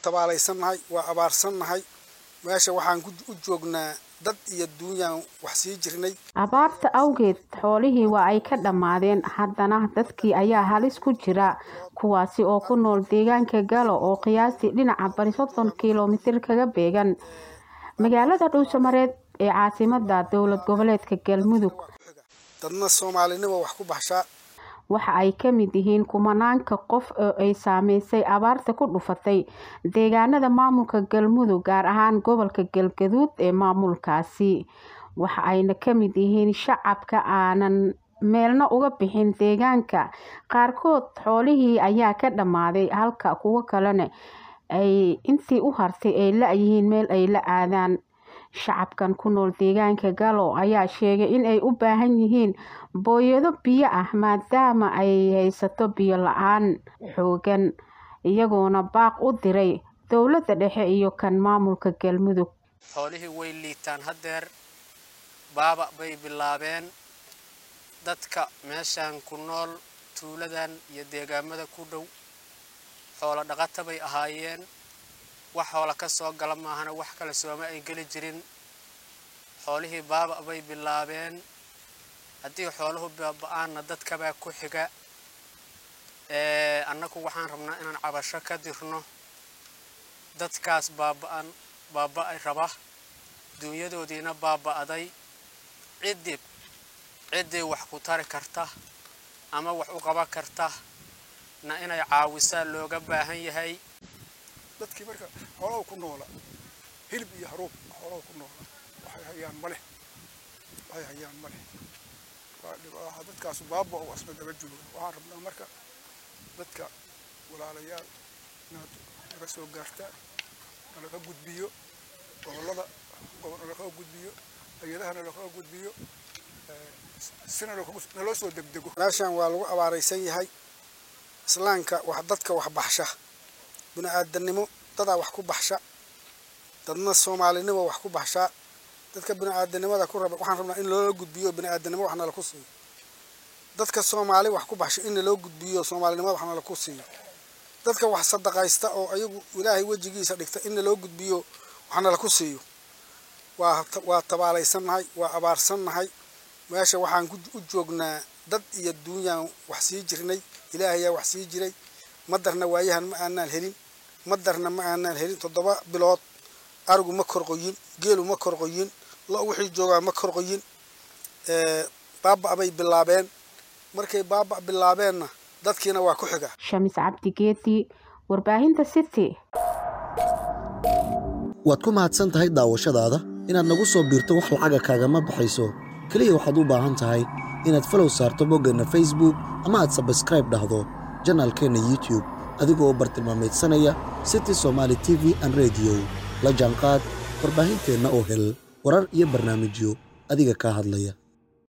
tabaalaysannahay waa abaarsannahay meesha waxaan u joognaa dad iyo duunyaan wax sii jirnay abaarta awgeed xoolihii waa ay ka dhammaadeen haddana dadkii ayaa halis ku jira kuwaasi oo ku nool deegaanka galo oo qiyaastii dhinaca bari soddon kilomitir kaga beegan magaalada dhuusamareed ee caasimada dowlad goboleedka galmudug dadna soomaalinimo wax ku baxshaa waxa ay ka mid yihiin kumanaanka qof oo ay saameysay abaarta ku dhufatay deegaanada maamulka galmudug gaar ahaan gobolka galgaduud ee maamulkaasi waxa ayna ka mid yihiin shacabka aanan meelna uga bixin deegaanka qaarkood xoolihii ayaa ka dhammaaday halka kuwo kalena ay intii u hartay ay la-yihiin meel ay la aadaan shacabkan ku nool deegaanka galo ayaa sheegay in ay u baahan yihiin booyado biyo ah maadaama ay haysato biyo la-aan xoogan iyagoona baaq u diray dowladda dhexe iyo kan maamulka galmudug xoolihii way liitaan haddeer baaba bay bilaabeen dadka meeshaan ku nool tuuladan iyo deegaamada ku dhow xoolo dhaqata bay ahaayeen wax xoola ka soo gala maahana wax kale sooma ay geli jirin xoolihii baaba bay bilaabeen haddii xooluhu baaba-aanna dadkabaa ku xiga annagu waxaan rabnaa inaan cabasho ka dirno dadkaas baaba-an baaba-ay raba duunyadoodiina baaba-day ciddii ciddii wax ku tari karta ama wax u qaban karta na inay caawisaa looga baahan yahay dadkii marka xoolaha ku noola hilib iyo haruub xoolaha ku noola waxay hayaan ma leh waxay hayaan ma leh waa dadkaas baaba oo asna daba jooga waxaan rabnaa marka dadka walaalayaal inaad naga soo gaartaan nalaga gudbiyo gobollada nalaga gudbiyo hay-adaha nalaga gudbiyo sina naloo soo degdego meeshaan waa lagu abaaraysan yahay islaamka wax dadka wax baxsha bini-aadanimo dadaa wax ku baxsha dadna soomaalinimo wax ku baxshaa dadka bini-aadanimada ku raba waxaan rabnaa in loola gudbiyo bini-aadanimo wax nala ku siiyo dadka soomaali wax ku baxsha in naloo gudbiyo soomaalinimada wax nala ku siiyo dadka wax sadaqaysta oo ayagu ilaahay wejigiisa dhigta in naloo gudbiyo wax nala ku siiyo waa waa tabaalaysannahay waa abaarsannahay meesha waxaan u joognaa dad iyo duunyaan wax sii jirnay ilaahayaa wax sii jiray madarna waayahan ma aanaan helin madarna ma aanaan helin toddoba bilood arigu ma korqoyin geelu ma korqoyin lo wixii joogaa ma korqoyin baaba bay bilaabeen markay baaba bilaabeenna dadkiina waa ku xiga shamis cabdi geedi warbaahinta city waad ku mahadsan tahay daawashadaada inaad nagu soo biirto wax lacaga kaagama baxayso keliya waxaad u baahan tahay inaad falow saarto boggeenna facebook ama aad sabskraib dhahdo janaalkeenna youtube adigoo bartilmaamaydsanaya city somaali t v an rediyo la jaanqaad warbaahinteenna oo hel warar iyo barnaamijyo adiga kaa hadlaya